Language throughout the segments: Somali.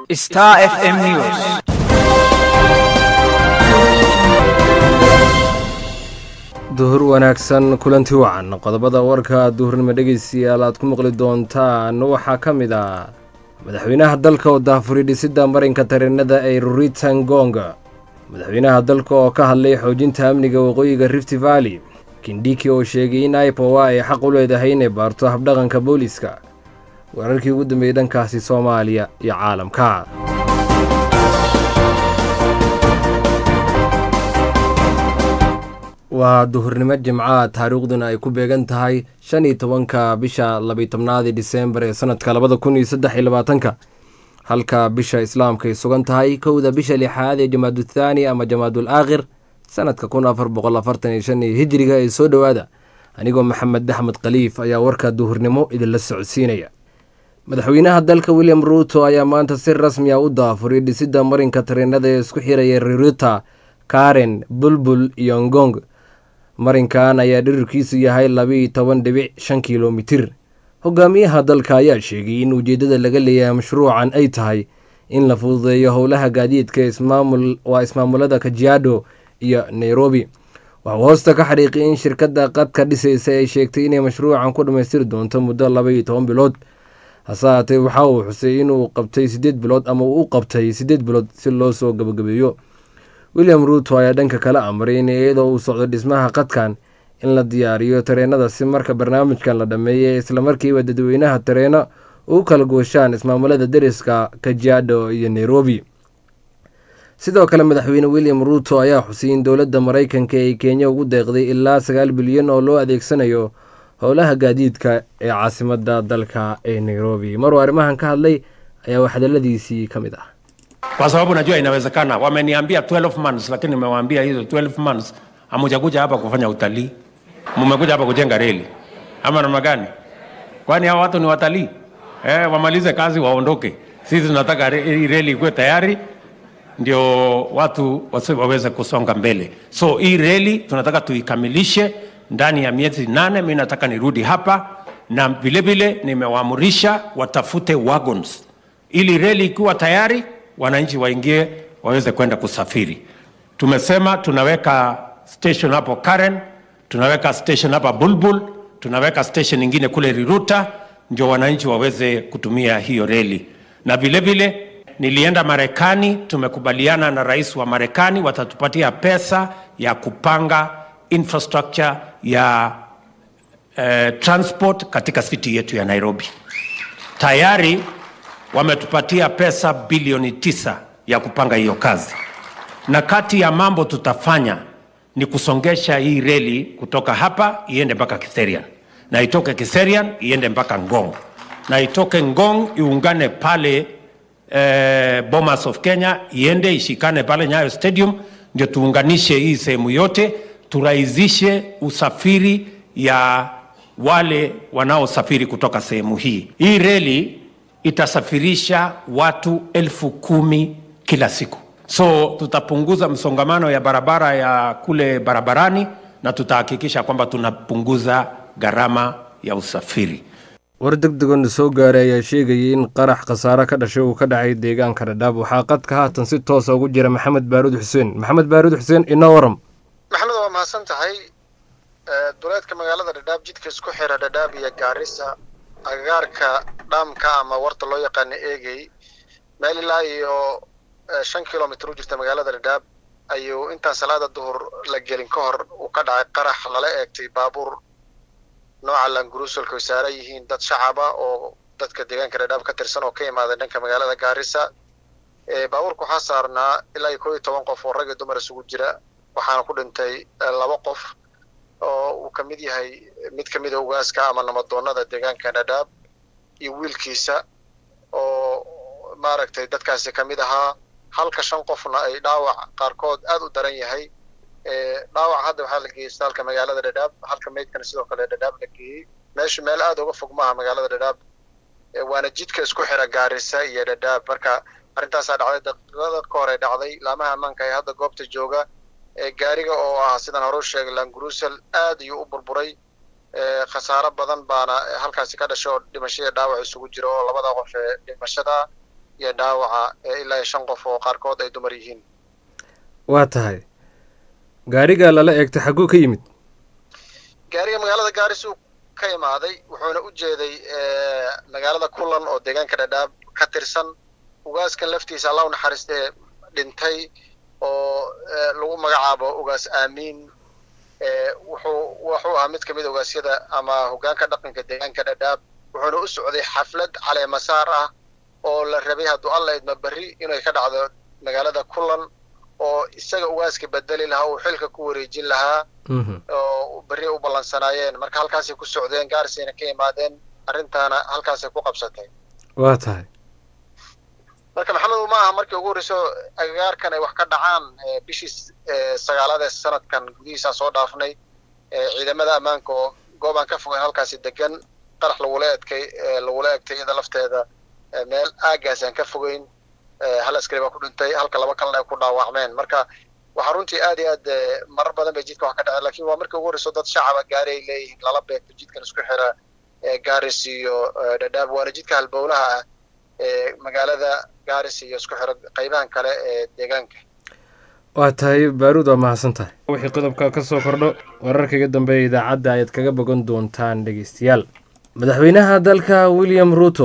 Star FM News. duhur wanaagsan kulanti wacan qodobada warka duhurnimo dhegeystayaal aad ku maqli doontaan waxaa ka mid ah madaxweynaha dalka oo daafuri dhisidda marinka tareenada ee ruritan gonga madaxweynaha dalka oo ka hadlay xoojinta amniga waqooyiga rift valley kindhiki oo sheegay in ipowa ay xaq u leedahay inay baarto habdhaqanka booliiska weerarkii ugu dambeeyey dhankaasi soomaaliya iyo caalamka waa duhurnimo jimca taariikhduna ay ku beegan tahay shan iyo tobanka bisha labiy tobnaadii diseembar ee sanadka labada kun iyo saddex iyo labaatanka halka bisha islaamka ay sugan tahay kowda bisha lixaad ee jamaaduthani ama jamaadul aakhir sanadka kun afar boqol afartan iyo shan iyo hijiriga ee soo dhowaada anigoo maxamed axmed khaliif ayaa warka duhurnimo idinla socodsiinaya madaxweynaha dalka william ruuto ayaa maanta si rasmi ah u daafuray dhisidda marinka tareenada ee isku xiraya ririta karen bulbul iyo ngong marinkan ayaa dhirirkiisu yahay labiiyo toban dhibic shan kilomitir hogaamiyaha dalka ayaa sheegay in ujeeddada laga leeyahay mashruucan ay tahay in la fududeeyo howlaha gaadiidka waa ismaamulada kajiado iyo nairobi waxuu hoosta ka xariiqiyay in shirkadda qadka dhisaysa ay sheegtay inay mashruucan ku dhammaystiri doonto muddo labaiyo toban bilood hase haatee waxa uu xusay inuu qabtay siddeed bilood ama uu u qabtay siddeed bilood si loo soo gabagabeeyo william ruuto ayaa dhanka kala amray in iyadoo uu socdo dhismaha qadkan in la diyaariyo tareenada si marka barnaamijkan la dhammeeyay islamarkiiba dadweynaha tareeno u kala gooshaan ismaamulada deriska kajiado iyo nairobi sidoo kale madaxweyne william ruuto ayaa xusay in dowladda maraykanka ay kenya ugu deeqday ilaa sagaal bilyan oo loo adeegsanayo howlaha gaadiidka ee caasimada dalka ee nairobi maruu arrimahan ka hadlay ayaa waxhadaladiisii ka mid ah kwa sababu najua inawezekana. Wameniambia 12 months, lakini nimewaambia hizo 12 months hamujakuja hapa kufanya utalii, mmekuja hapa kujenga reli ama namna gani? Kwani hao watu ni watalii eh? Wamalize kazi waondoke. Sisi tunataka hii reli ikuwe tayari ndio watu waweze kusonga mbele. So hii reli tunataka tuikamilishe ndani ya miezi nane. Mi nataka nirudi hapa na vilevile nimewaamurisha watafute wagons ili reli ikiwa tayari wananchi waingie waweze kwenda kusafiri. Tumesema tunaweka station hapo Karen, tunaweka station hapa Bulbul, tunaweka station ingine kule Riruta, ndio wananchi waweze kutumia hiyo reli. Na vile vile nilienda Marekani, tumekubaliana na rais wa Marekani, watatupatia pesa ya kupanga infrastructure ya eh, transport katika city yetu ya Nairobi. Tayari wametupatia pesa bilioni tisa ya kupanga hiyo kazi, na kati ya mambo tutafanya ni kusongesha hii reli kutoka hapa iende mpaka Kiserian na itoke Kiserian iende mpaka Ngong na itoke Ngong iungane pale eh, Bomas of Kenya iende ishikane pale Nyayo Stadium, ndio tuunganishe hii sehemu yote, turahisishe usafiri ya wale wanaosafiri kutoka sehemu hii. Hii reli itasafirisha watu elfu kumi kila siku, so tutapunguza msongamano ya barabara ya kule barabarani na tutahakikisha kwamba tunapunguza gharama ya usafiri. war deg degoona soo gaaray ayaa sheegayay in qarax khasaare ka dhashay uu ka dhacay deegaanka dhadhaab waxaa qadka haatan si toosa ugu jira maxamed baaruud xuseen maxamed baaruud xuseen inoo waram maxamed waa mahadsan tahay duleedka magaalada dhadhaab jidka isku xira dhadhaab iyo gaarisa agagaarka dhaamka ama warta loo yaqaano eegey meel ilaa iyo shan kilomitr u jirta magaalada dhadhaab ayuu intaan salaada duhur la gelin ka hor uu ka dhacay qarax lala eegtay baabuur nooca languruusolka ay saaran yihiin dad shacaba oo dadka deegaanka dhadhaab ka tirsan oo ka imaaday dhanka magaalada gaarisa baabuurka waxaa saarnaa ilaa iyo koo iyo toban qof oo rag iyo dumar isugu jira waxaana ku dhintay laba qof oo uu ka mid yahay mid ka mida ugaaska ama namadoonada deegaanka dhadhaab iyo wiilkiisa oo maaragtay dadkaasi ka mid ahaa halka shan qofna ay dhaawac qaarkood aad u daran yahay dhaawac hadda waxaa la geeyey isbitaalka magaalada dhadhaab halka meydkana sidoo kale dhadhaab la geeyey meeshu meel aad uga fog maaha magaalada dhadhaab waana jidka isku xira gaarisa iyo dhadhaab marka arrintaasaa dhacday daqiiqada ka hore dhacday laamaha ammaanka ee hadda goobta jooga gaariga oo ah sidaan hore u sheegay langurusel aad ayuu u burburay khasaaro badan baana halkaasi ka dhashay oo dhimashada dhaawac isugu jira oo labada qof ee dhimashada iyo dhaawaca ilaa iyo shan qof oo qaarkood ay dumar yihiin waa tahay gaariga lala eegtay xagguu ka yimid gaariga magaalada gaaris uu ka imaaday wuxuuna u jeeday magaalada kulan oo deegaanka dhadhaab ka tirsan ugaaskan laftiisa alla u naxariistee dhintay oo lagu magacaabo ugaas aamiin wuxuu wuxuu ahaa mid kamid ogaasyada ama hoggaanka dhaqanka deegaanka dhadhaab wuxuuna u socday xaflad caleemasaar ah oo la rabay hadduu alla idma berri inay ka dhacdo magaalada kulan oo isaga ugaaska bedeli lahaa uu xilka ku wareejin lahaa oo berri u ballansanaayeen marka halkaasay ku socdeen gaarisayna ka imaadeen arrintaana halkaasay ku qabsatay waa tahay marka maxamed ma aha markii ugu horreyso agagaarkan ay wax ka dhacaan bishii sagaalaad ee sanadkan gudihiisaan soo dhaafnay ciidamada ammaanka oo goobaan ka fogeyn halkaasi degan qarax lagula edkay lagula egtay iyada lafteeda meel aagaas aan ka fogeyn hal askari baa ku dhintay halka laba kalena ay ku dhaawacmeen marka waxaa runtii aad iyo aad marar badan bay jidka wax ka dhaceen lakin waa markii ugu horreyso dad shacaba gaari ay leeyihiin lala beegto jidkan isku xira gaaris iyo dhadhaab waana jidka halbowlaha ah ee magaalada gaaris iyo isku xira qaybahan kale ee deegaanka waa tahay baaruud waa mahadsan tahay wixii qodobka ka soo kordho wararkaga dambeeya idaacadda ayaad kaga bogan doontaan dhegeystayaal madaxweynaha dalka william ruuto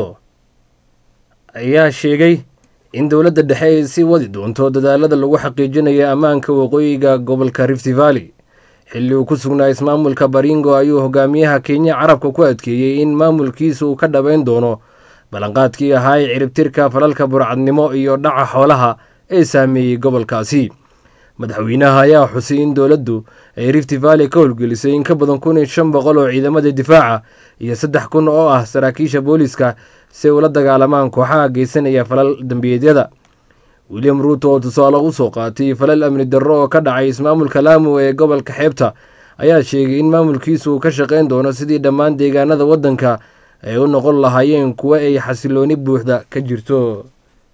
ayaa sheegay in dowladda dhexe ay sii wadi doonto dadaalada lagu xaqiijinayo ammaanka waqooyiga gobolka rift valley xilli uu ku sugnaa ismaamulka baringo ayuu hogaamiyaha kenya carabka ku adkeeyey in maamulkiisa uu ka dhabayn doono ballanqaadkii ahaa ee ciribtirka falalka burcadnimo iyo dhaca xoolaha ee saameeyey gobolkaasi madaxweynaha ayaa xusay in dowladdu ay rift valley ka howlgelisay in ka badan kun iyo shan boqol oo ciidamada difaaca iyo saddex kun oo ah saraakiisha booliiska si ay ula dagaalamaan kooxaha geysanaya falal dembiyeedyada william ruuto oo tusaale u soo qaatay falal amni darro oo ka dhacay ismaamulka laamu ee gobolka xeebta ayaa sheegay in maamulkiisu uu ka shaqayn doono sidii dhammaan deegaanada waddanka ay u noqon lahaayeen kuwa ay xasilooni buuxda ka jirto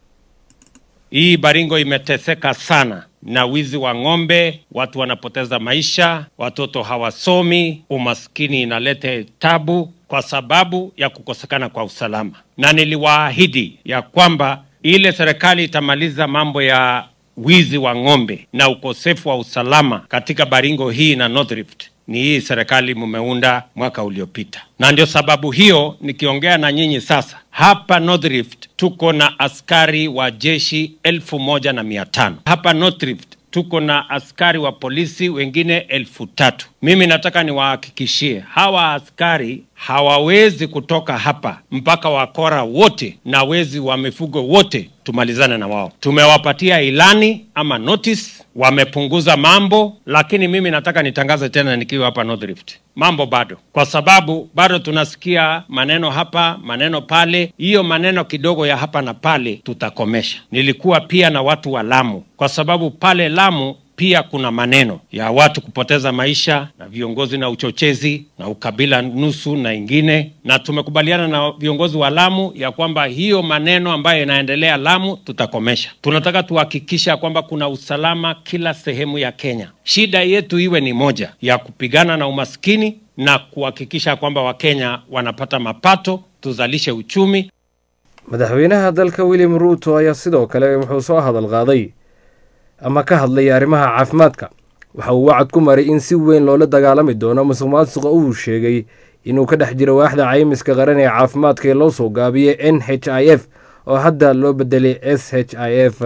Hii Baringo imeteseka sana na wizi wa ng'ombe, watu wanapoteza maisha, watoto hawasomi, umaskini inaleta tabu kwa sababu ya kukosekana kwa usalama, na niliwaahidi ya kwamba ile serikali itamaliza mambo ya wizi wa ng'ombe na ukosefu wa usalama katika Baringo hii na North Rift ni hii serikali mumeunda mwaka uliopita, na ndio sababu hiyo nikiongea na nyinyi sasa hapa North Rift tuko na askari wa jeshi elfu moja na mia tano hapa North Rift tuko na askari wa polisi wengine elfu tatu. Mimi nataka niwahakikishie hawa askari hawawezi kutoka hapa mpaka wakora wote na wezi wa mifugo wote tumalizane na wao. Tumewapatia ilani ama notice, wamepunguza mambo, lakini mimi nataka nitangaze tena nikiwa hapa North Rift, mambo bado, kwa sababu bado tunasikia maneno hapa maneno pale. Hiyo maneno kidogo ya hapa na pale tutakomesha. Nilikuwa pia na watu wa Lamu, kwa sababu pale Lamu pia kuna maneno ya watu kupoteza maisha na viongozi na uchochezi na ukabila nusu na ingine, na tumekubaliana na viongozi wa Lamu ya kwamba hiyo maneno ambayo inaendelea Lamu tutakomesha. Tunataka tuhakikisha kwamba kuna usalama kila sehemu ya Kenya. Shida yetu iwe ni moja ya kupigana na umaskini na kuhakikisha kwamba Wakenya wanapata mapato, tuzalishe uchumi. madaxweynaha dalka william ruuto ayaa sidoo kale wuxuu soo hadal qaaday ama ka hadlay arrimaha caafimaadka waxa uu wacad ku maray in si weyn loola dagaalami doono musuq maasuqa uu sheegay inuu ka dhex jiro waaxda caymiska qaran ee caafimaadka ee loo soo gaabiyey n h i f oo hadda loo bedelay s h i f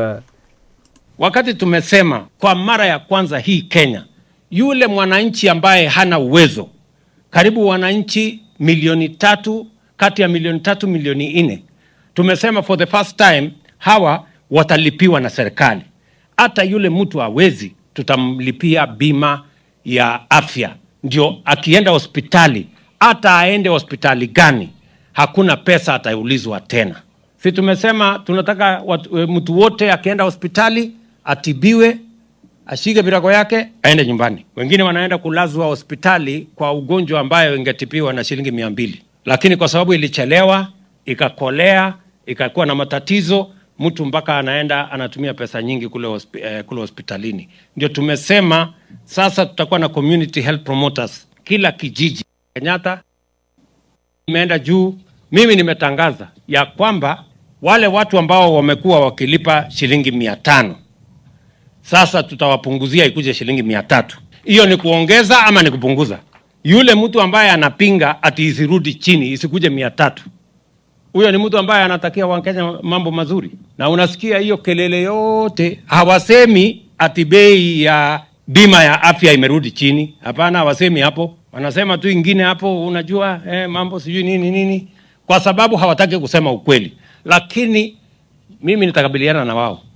Wakati tumesema kwa mara ya kwanza hii Kenya, yule mwananchi ambaye hana uwezo, karibu wananchi milioni tatu kati ya milioni tatu milioni nne, tumesema for the first time hawa watalipiwa na serikali. Hata yule mtu hawezi, tutamlipia bima ya afya, ndio akienda hospitali, hata aende hospitali gani, hakuna pesa ataulizwa tena. Si tumesema tunataka watu, e, mtu wote akienda hospitali atibiwe, ashike virago yake aende nyumbani. Wengine wanaenda kulazwa hospitali kwa ugonjwa ambayo ingetibiwa na shilingi mia mbili, lakini kwa sababu ilichelewa ikakolea ikakuwa na matatizo, mtu mpaka anaenda anatumia pesa nyingi kule, hospi, eh, kule hospitalini. Ndio tumesema sasa tutakuwa na community health promoters kila kijiji. Kenyatta imeenda juu. Mimi nimetangaza ya kwamba wale watu ambao wamekuwa wakilipa shilingi mia tano sasa tutawapunguzia ikuje shilingi mia tatu. Hiyo ni kuongeza ama ni kupunguza? Yule mtu ambaye anapinga ati isirudi chini isikuje mia tatu, huyo ni mtu ambaye anatakia Wakenya mambo mazuri. Na unasikia hiyo kelele yote, hawasemi ati bei ya bima ya afya imerudi chini. Hapana, hawasemi hapo, wanasema tu ingine hapo, unajua eh, mambo sijui nini nini, kwa sababu hawataki kusema ukweli. Lakini mimi nitakabiliana na wao.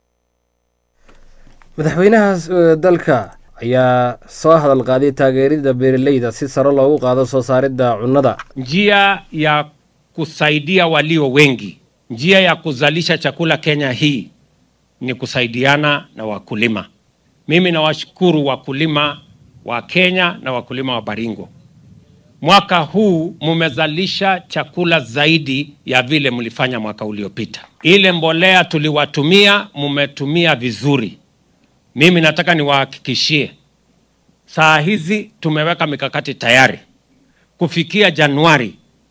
madaxweynaha dalka ayaa soo hadal qaaday taageerida beeraleyda si sare loogu qaado soo saaridda cunnada njia ya kusaidia walio wengi, njia ya kuzalisha chakula Kenya hii ni kusaidiana na wakulima. Mimi nawashukuru wakulima wa Kenya na wakulima wa Baringo. Mwaka huu mumezalisha chakula zaidi ya vile mlifanya mwaka uliopita. Ile mbolea tuliwatumia mumetumia vizuri. Mimi nataka niwahakikishie, saa hizi tumeweka mikakati tayari kufikia Januari.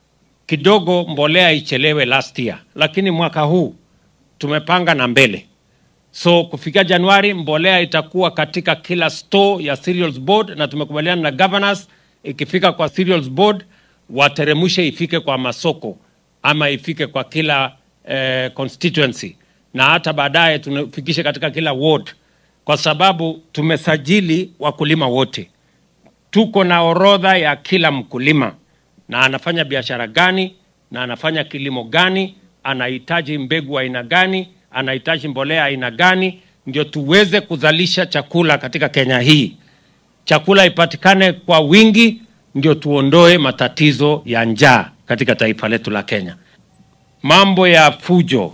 Kidogo mbolea ichelewe last year, lakini mwaka huu tumepanga na mbele. So kufikia Januari mbolea itakuwa katika kila store ya cereals board, na tumekubaliana na governors, ikifika kwa cereals board wateremshe ifike kwa masoko ama ifike kwa kila eh, constituency na hata baadaye tunafikishe katika kila ward, kwa sababu tumesajili wakulima wote. Tuko na orodha ya kila mkulima na anafanya biashara gani na anafanya kilimo gani, anahitaji mbegu aina gani, anahitaji mbolea aina gani, ndio tuweze kuzalisha chakula katika Kenya hii. Chakula ipatikane kwa wingi, ndio tuondoe matatizo ya njaa katika taifa letu la Kenya. Mambo ya fujo,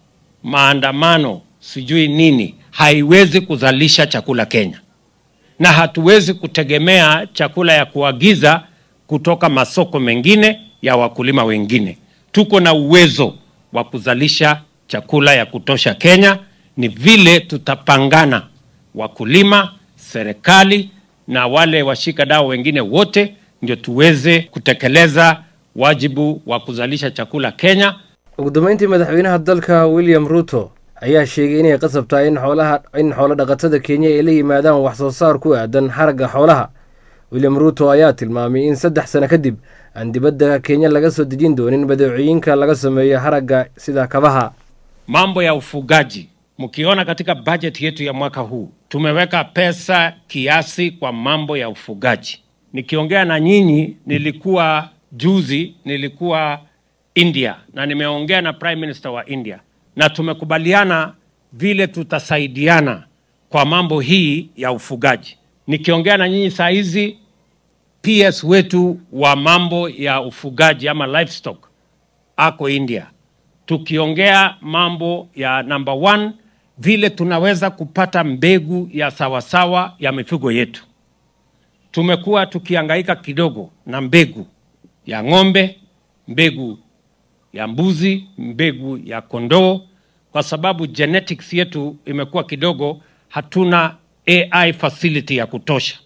maandamano, sijui nini, haiwezi kuzalisha chakula Kenya, na hatuwezi kutegemea chakula ya kuagiza kutoka masoko mengine ya wakulima wengine. Tuko na uwezo wa kuzalisha chakula ya kutosha Kenya, ni vile tutapangana, wakulima, serikali na wale washika dau wengine wote, ndio tuweze kutekeleza wajibu wa kuzalisha chakula Kenya. ugu dambeyntii madaxweynaha dalka william ruto ayaa sheegay inay qasab tahay in xoolaha in xoolo dhaqatada kenya ay la yimaadaan wax soo saar ku aadan xaragga xoolaha william ruto ayaa tilmaamay in saddex sano kadib aan dibadda kenya laga soo dejin doonin badeecooyinka laga sameeyo haragga sida kabaha Mambo ya ufugaji, mkiona katika bajeti yetu ya mwaka huu tumeweka pesa kiasi kwa mambo ya ufugaji. Nikiongea na nyinyi, nilikuwa juzi, nilikuwa India na nimeongea na prime minister wa India na tumekubaliana vile tutasaidiana kwa mambo hii ya ufugaji. Nikiongea na nyinyi saa hizi, PS wetu wa mambo ya ufugaji ama livestock ako India, tukiongea mambo ya number one, vile tunaweza kupata mbegu ya sawasawa ya mifugo yetu. Tumekuwa tukihangaika kidogo na mbegu ya ng'ombe, mbegu ya mbuzi, mbegu ya kondoo, kwa sababu genetics yetu imekuwa kidogo, hatuna AI facility ya kutosha.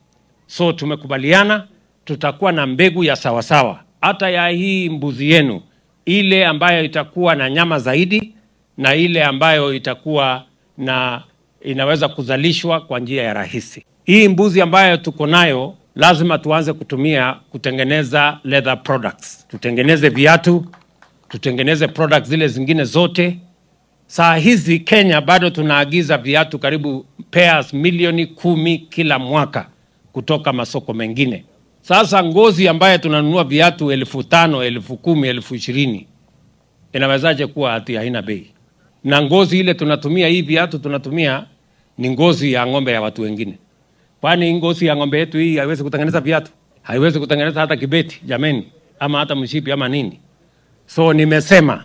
So tumekubaliana tutakuwa na mbegu ya sawasawa, hata ya hii mbuzi yenu, ile ambayo itakuwa na nyama zaidi na ile ambayo itakuwa na inaweza kuzalishwa kwa njia ya rahisi. Hii mbuzi ambayo tuko nayo lazima tuanze kutumia kutengeneza leather products, tutengeneze viatu, tutengeneze products zile zingine zote. Saa hizi Kenya bado tunaagiza viatu karibu pairs milioni kumi kila mwaka kutoka masoko mengine. Sasa ngozi ambayo tunanunua viatu elfu tano elfu kumi elfu ishirini inawezaje kuwa ati haina bei? Na ngozi ile tunatumia hii viatu tunatumia ni ngozi ya ng'ombe ya watu wengine. Kwani ngozi ya ng'ombe yetu hii haiwezi kutengeneza viatu? Haiwezi kutengeneza hata kibeti jameni, ama hata mshipi ama nini? So nimesema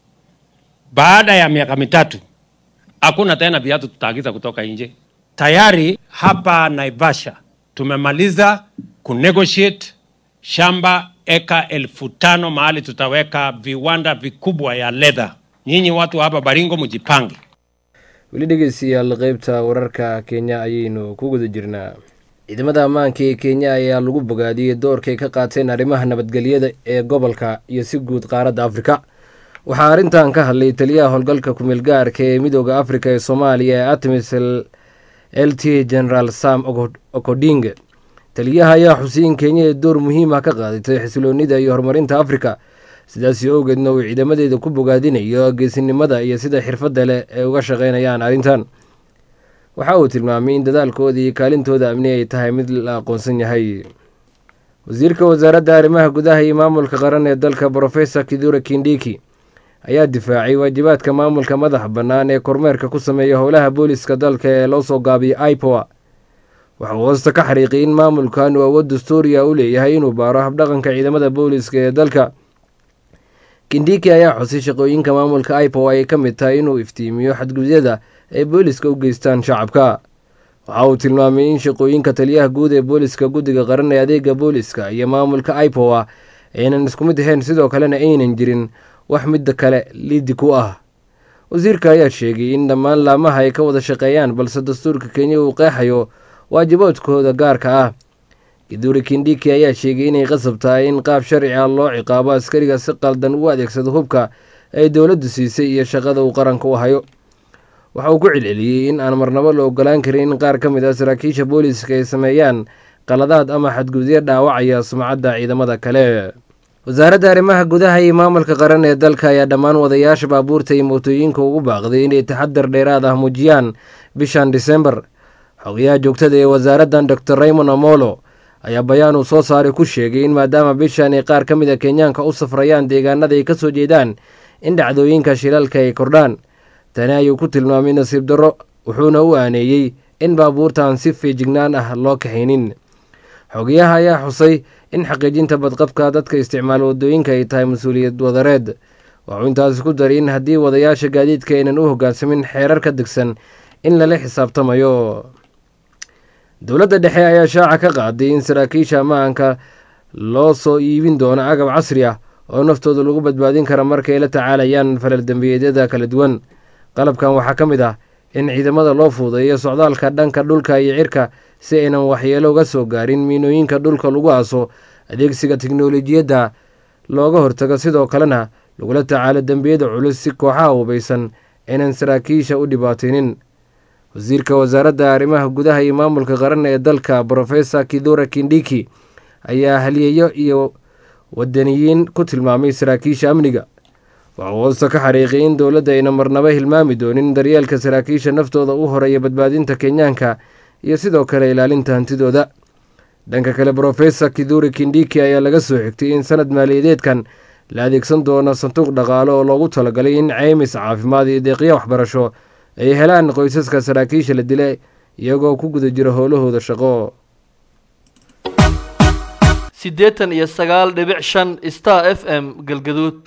baada ya miaka mitatu hakuna tena viatu tutaagiza kutoka nje. Tayari hapa Naivasha tumemaliza kunegotiate shamba eka elfu tano mahali tutaweka viwanda vikubwa ya leather. Nyinyi watu hapa Baringo mjipange. weli dhegeystayaal qeybta wararka kenya ayaynu ku guda jirnaa ciidamada ammaanka ee kenya ayaa lagu bogaadiyey doorkay ka qaateen arrimaha nabadgelyada ee gobolka iyo si guud qaaradda afrika waxaa arrintan ka hadlay taliyaha howlgalka kumeel gaarka ee midooda afrika ee soomaaliya ee artemis l t generaal sam okoding taliyaha ayaa xuseyin kenya ee door muhiim ah ka qaadatay xisiloonida iyo horumarinta afrika sidaasi owgeedna uu ciidamadeeda ku bogaadinayo geesinimada iyo sida xirfadda leh ay uga shaqaynayaan arrintan waxa uu tilmaamay in dadaalkooda iyo kaalintooda amni ay tahay mid la aqoonsan yahay wasiirka wasaaradda arrimaha gudaha iyo maamulka qaran ee dalka brofesor kidura kindiki ayaa difaacay waajibaadka maamulka madaxa bannaan ee kormeerka ku sameeya howlaha booliska dalka ee loo soo gaabiyay ipoa waxauu hoosta ka xariiqiyay in maamulkan uu awood dastuuriya u leeyahay inuu baaro habdhaqanka ciidamada booliska ee dalka kindiki ayaa xusay shaqooyinka maamulka ipoa ay ka mid tahay inuu iftiimiyo xadgudyada ay booliska u geystaan shacabka waxa uu tilmaamay in shaqooyinka taliyaha guud ee booliska guddiga qaran ee adeega booliska iyo maamulka ipoa aynan isku mid ahayn sidoo kalena aynan jirin wax midda kale liidi ku ah wasiirka ayaa sheegay in dhammaan laamaha ay ka wada shaqeeyaan balse dastuurka kenya uu qeexayo waajibaadkooda gaarka ah giduri kindiki ayaa sheegay inay qasab tahay in qaab sharci ah loo ciqaabo askariga si qaldan u adeegsado hubka ay dowladdu siisay iyo shaqada uu qaranka u hayo waxa uu ku celceliyey in aan marnabo la ogolaan karin in qaar ka mid ah saraakiisha booliiska ay sameeyaan qaladaad ama xadgudyo dhaawacaya sumcadda ciidamada kale wasaaradda arrimaha gudaha iyo maamulka qaran ee dalka ayaa dhammaan wadayaasha baabuurta iyo mootooyinka ugu baaqday inay taxadar dheeraad ah muujiyaan bishan disembar xogayaha joogtada ee wasaaraddan doctor raymond amolo ayaa bayaan uu soo saaray ku sheegay in maadaama bishan ay qaar ka mid a kenyaanka u safrayaan deegaanada ay ka soo jeedaan in dhacdooyinka shilalka ay kordhaan tani ayuu ku tilmaamay nasiib darro wuxuuna u aaneeyey in baabuurtaan si feejignaan ah loo kaxaynin xogayaha ayaa xusay in xaqiijinta badqabka dadka isticmaal wadooyinka ay tahay mas-uuliyad wadareed waxuu intaasi ku daray in haddii wadayaasha gaadiidka aynan u hoggaansamin xeerar ka degsan in lala xisaabtamayo dowladda dhexe ayaa shaaca ka qaaday in saraakiisha ammaanka loo soo iibin doono agab casri ah oo naftooda lagu badbaadin kara markay la tacaalayaan falal dembiyeedyada kala duwan qalabkan waxaa ka mid ah in ciidamada loo fuudeeyo socdaalka dhanka dhulka iyo cirka si aynan waxyeelo uga soo gaarin miinooyinka dhulka lagu aaso adeegsiga tiknolojiyadda looga hortago sidoo kalena lagula tacaalo dembiyada culus si kooxaha hubaysan aynan saraakiisha u dhibaataynin wasiirka wasaaradda arrimaha gudaha iyo maamulka qaran ee dalka brofesor kidura kindiki ayaa haliyeeyo iyo wadaniyiin ku tilmaamay saraakiisha amniga waxuu hoosta ka xariiqay in dowladda ayna marnaba hilmaami doonin daryeelka saraakiisha naftooda u horeeya badbaadinta kenyaanka iyo sidoo kale ilaalinta hantidooda dhanka kale brofesor kiduri kindiki ayaa laga soo xigtay in sanad maaliyadeedkan la adeegsan doono sanduuq dhaqaalo oo loogu talagalay in ceymis caafimaad iyo deeqyo waxbarasho ay helaan qoysaska saraakiisha la dilay iyagoo ku guda jira howlahooda shaqo siddeetan iyo sagaal dhibic shan star f m galgaduud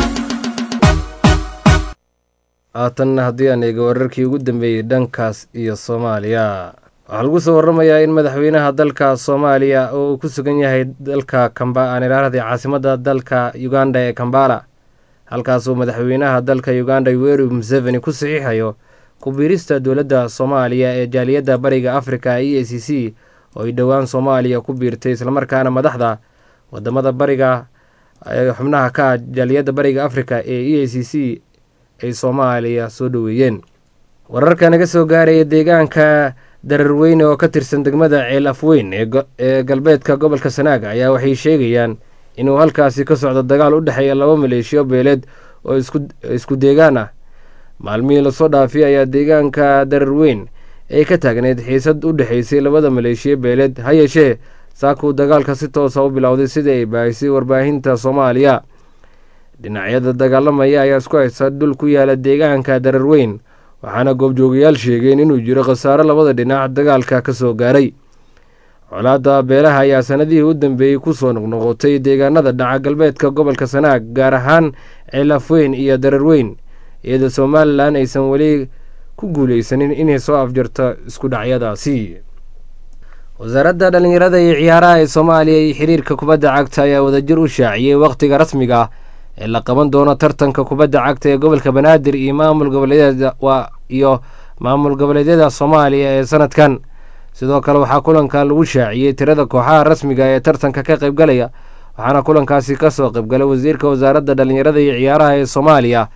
haatanna haddii aan eego wararkii ugu dambeeyey dhankaas iyo soomaaliya waxaa lagu soo waramayaa in madaxweynaha dalka soomaaliya oo uu ku sugan yahay dalka aan ilaaradii caasimadda dalka uganda ee kambala halkaasuu madaxweynaha dalka uganda yoweri museveni ku saxiixayo ku-biirista dowladda soomaaliya ee jaaliyadda bariga afrika e a c c oo ay dhowaan soomaaliya ku biirtay islamarkaana madaxda wadamada bariga xubnaha ka ah jaaliyadda bariga afrika ee e a c c ay soomaaliya soo dhoweeyeen wararka naga soo gaaraya deegaanka dararweyne oo ka tirsan degmada ceel afweyn ee galbeedka gobolka sanaaga ayaa waxay sheegayaan inuu halkaasi ka socdo dagaal u dhexeeya laba maleeshiyo beeleed oo isku deegaan ah maalmihii lasoo dhaafay ayaa deegaanka dararweyn ay ka taagneyd xiisad u dhexaysay labada maleeshiyo beeleed ha yeeshee saakuu dagaalka si toosa u bilowday sidii ay baahisay warbaahinta soomaaliya dhinacyada dagaalamaya ayaa isku haysta dhul ku yaala deegaanka dararweyn waxaana goobjoogayaal sheegeen inuu jiro khasaaro labada dhinac dagaalka ka soo gaaray colaadda beelaha ayaa sanadihii u dambeeyey kusoo noqnoqotay deegaanada dhaca galbeedka gobolka sanaag gaar ahaan ceelafweyn iyo dararweyn iyadoo somalilan aysan weli ku guuleysanin inay soo afjarto isku dhacyadaasi wasaaradda dhallinyarada iyo ciyaaraha ee soomaaliya iyo xiriirka kubadda cagta ayaa wadajir u shaaciyey wakhtiga rasmiga ah ee la qaban doono tartanka kubadda cagta ee gobolka banaadir iyo maamul goboleedyada iyo maamul goboleedyada soomaaliya ee sanadkan sidoo kale waxaa kulankan lagu shaaciyey tirada kooxaha rasmiga ee tartanka ka qaybgalaya waxaana kulankaasi kasoo qaybgalay wasiirka wasaaradda dhallinyarada iyo ciyaaraha ee soomaaliya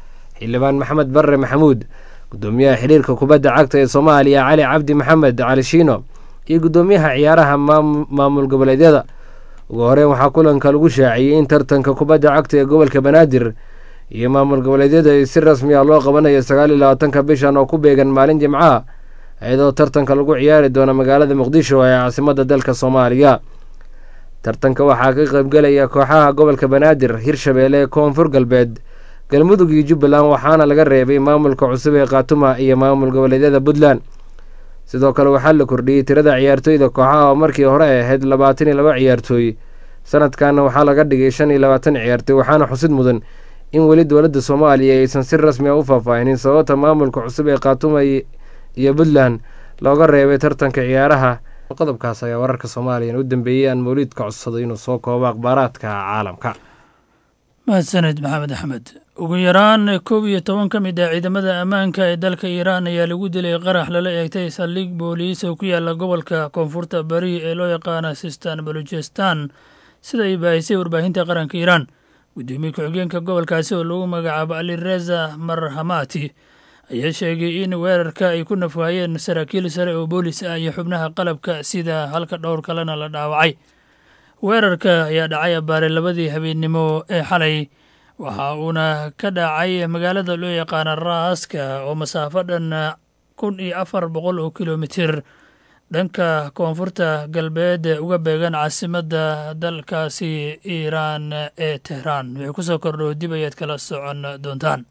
xildhibaan maxamed barre maxamuud gudoomiyaha xiriirka kubadda cagta ee soomaaliya cali cabdi maxamed cali shiino iyo gudoomiyaha ciyaaraha maamul goboleedyada ugu horeyn waxaa kulanka lagu shaaciyey in tartanka kubadda cagta ee gobolka banaadir iyo maamul goboleedyada si rasmi ah loo qabanayo sagaal iyo labaatanka bishan oo ku beegan maalin jimcaha iyadoo tartanka lagu ciyaari doono magaalada muqdisho ee caasimada dalka soomaaliya tartanka waxaa ka qaybgelaya kooxaha gobolka banaadir hirshabeelle koonfur galbeed galmudug iyo jubbaland waxaana laga reebay maamulka cusub ee khaatuma iyo maamul goboleedyada puntland sidoo kale waxaa la kordhiyey tirada ciyaartooyda kooxaha oo markii hore ay ahayd labaatan iyo laba ciyaartooy sanadkanna waxaa laga dhigay shan iyo labaatan ciyaartooy waxaana xusid mudan in weli dowladda soomaaliya aysan si rasmi a u faahfaahinin sababta maamulka cusub ee khaatuma iyo puntland looga reebay tartanka ciyaaraha qodobkaas ayaa wararka soomaaliya u dambeeyey aan mawliidka codsaday inuu soo koobo akhbaaraadka caalamka mahadsaned maxamed axmed ugu yaraan koob iyo toban ka mid ah ciidamada ammaanka ee dalka iiraan ayaa lagu dilay qarax lala eegtay saldhig booliis oo ku yaala gobolka koonfurta bari ee loo yaqaana sistan baluchistan sida ay baahisay warbaahinta qaranka iiraan guddoomiye ku-xigeenka gobolkaasi oo lagu magacaabo ali reza marhamati ayaa sheegay in weerarka ay ku nafwaayeen saraakiil sare oo boolis ah iyo xubnaha qalabka sida halka dhowr kalena la dhaawacay weerarka ayaa dhacay abbaare labadii habeennimo ee xalay waxa uuna ka dhacay magaalada loo yaqaana raaska oo masaafo dhan kun iyo afar boqol oo kilomitir dhanka koonfurta galbeed uga beegan caasimadda dalkaasi iiraan ee tehraan wixii ku soo kordho dib ayaad kala socon doontaan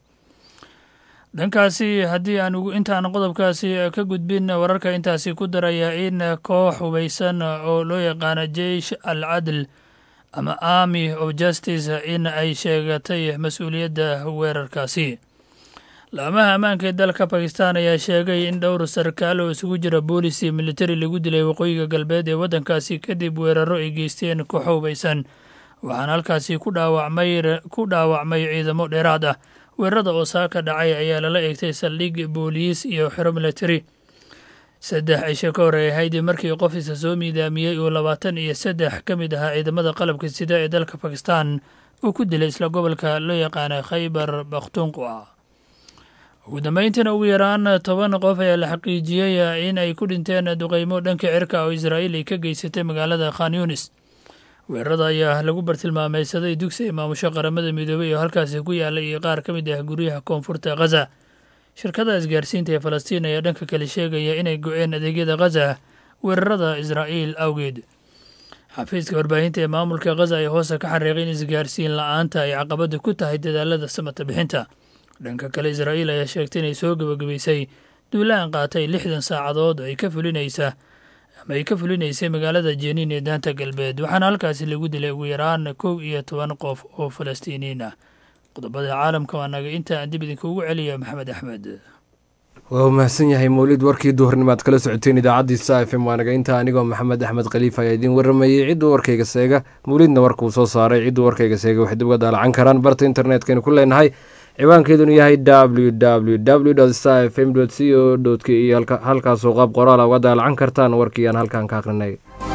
dhankaasi haddii aan intaan qodobkaasi ka gudbin wararka intaasi ku daraya in koox hubaysan oo loo yaqaana jeish al cadl ama army of justice in ay sheegatay mas-uuliyadda weerarkaasi laamaha ammaanka ee dalka bakistan ayaa sheegay in dhowr sarkaal oo isugu jira boolis iyo militari lagu dilay waqooyiga galbeed ee waddankaasi kadib weeraro ay geysteen koox hubaysan waxaana halkaasi ku dhaawacmay ciidamo dheeraad ah weerarada oo saaka dhacay ayaa lala eegtay saldhig booliis iyo xero militari saddex cisho ka hor ay ahayd markii qof isa soo miidaamiyey oo labaatan iyo saddex ka mid ahaa ciidamada qalabka sida ee dalka bakistan uu ku dilay isla gobolka loo yaqaana khaybar bakhtunqua ugu dambeyntiina ugu yaraan toban qof ayaa la xaqiijiyey in ay ku dhinteen duqeymo dhanka cirka oo israa'iil ay ka geysatay magaalada khan yunis weerarada ayaa lagu bartilmaameysaday dugsi ay maamusho qaramada midoobey oo halkaasi ku yaalay iyo qaar ka mid ah guryaha koonfurta khaza shirkada isgaarsiinta ee falastiin ayaa dhanka kale sheegaya inay go-een adeegyada khaza weerarada israa'iil awgeed xafiiska warbaahinta ee maamulka khaza ayaa hoose ka xariiqay in isgaarsiin la-aanta ay caqabada ku tahay dadaalada samata bixinta dhanka kale israa'iil ayaa sheegtay inay soo gebagabaysay duulaan qaatay lixdan saacadood ay ka fulinaysa ama ay ka fulinaysay magaalada jeniin ee daanta galbeed waxaana halkaasi lagu dilay ugu yaraan kow iyo toban qof oo falastiiniyiin ah qodobada caalamka waa naga inta aan dib idinkuugu celiya maxamed axmed waa u mahadsan yahay mawlid warkii duhurnimaad kala socoteen idaacaddiisa f m waa naga inta anigoo maxamed axmed khaliif ayaa idiin waramayey cidduu warkayga seega mawlidna warkuu soo saaray cidduu warkayga seega waxay dib uga daalacan karaan barta internetkaynu ku leenahay ciwaankeedunu yahay w w w star f m c o k iyo halkaasoo qaab qoraala uga daalacan kartaan warkii aan halkan ka akhrinay